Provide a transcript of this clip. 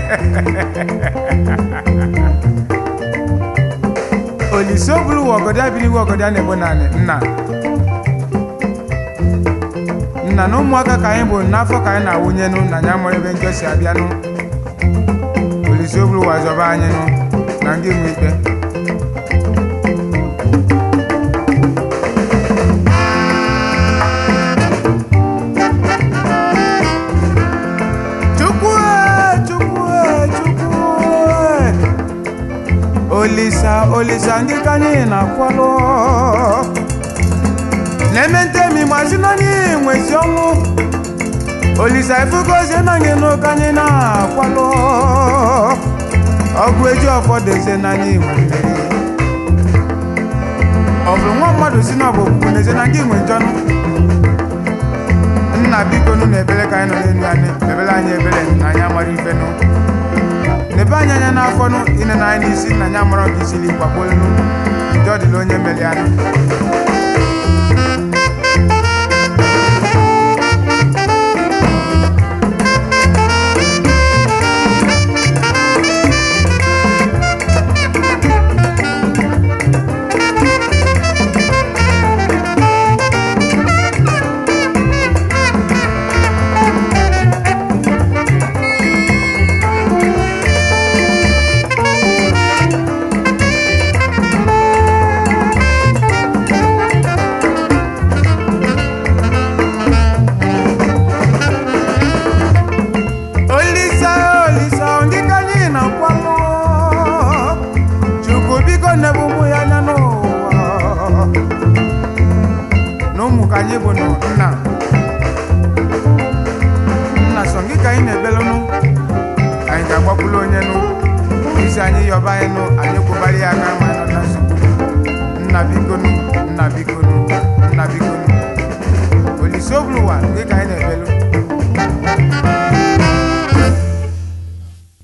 olise obulu wa ọgọdọ abirighị ọgọdọ a na-egbo naanị nna nna na ụmụaka ka anyị bụ n'afọ ka anyị na-awụnyenụ na anya mụrụ ebe njọ si abịanụ olise obulu wa zọba anyị nụ na ndị nwe ikpe chukwu e, chukwu e, chukwu e. olisa olisa ndị ka anyị na-akwalụ na-eme ntemi mazi na anyị nwezi ọnwụ olisa efugozie na anyị n'ụka anyị na-akwalụ ọgụ eji ọfọdụ eze na anyị nwe mmeri ọ bụrụ nwa mmadụ si na ọ bụ okwukwe n'eze na ndị nwe njọnụ nna biko nụ na ebele ka anyị nọ n'elu anyị ebele anyị ebele na anyị amara ife nụ n'ebe anyị anya n'afọ nụ ine na anyị n'isi na anyị amara ka isiri gbagbolenu ndị ọ dịla onye mere anụ olisa olisa ndị ka anyị na-akwalụ chukwu biko nebe ụmụ ya anya n'ụwa na ụmụ ka anyị bụ nụ nna nna sọ gị ka anyị na-ebelụnụ anyị ga-agbakwulu onye nụ isi anyị yọba anyị nụ anyị kwụbara ya aka ma anyị nọ na nsogbu nna bikonu nna bikonu nna bikonu olise obuluwa gị ka anyị na-ebelụ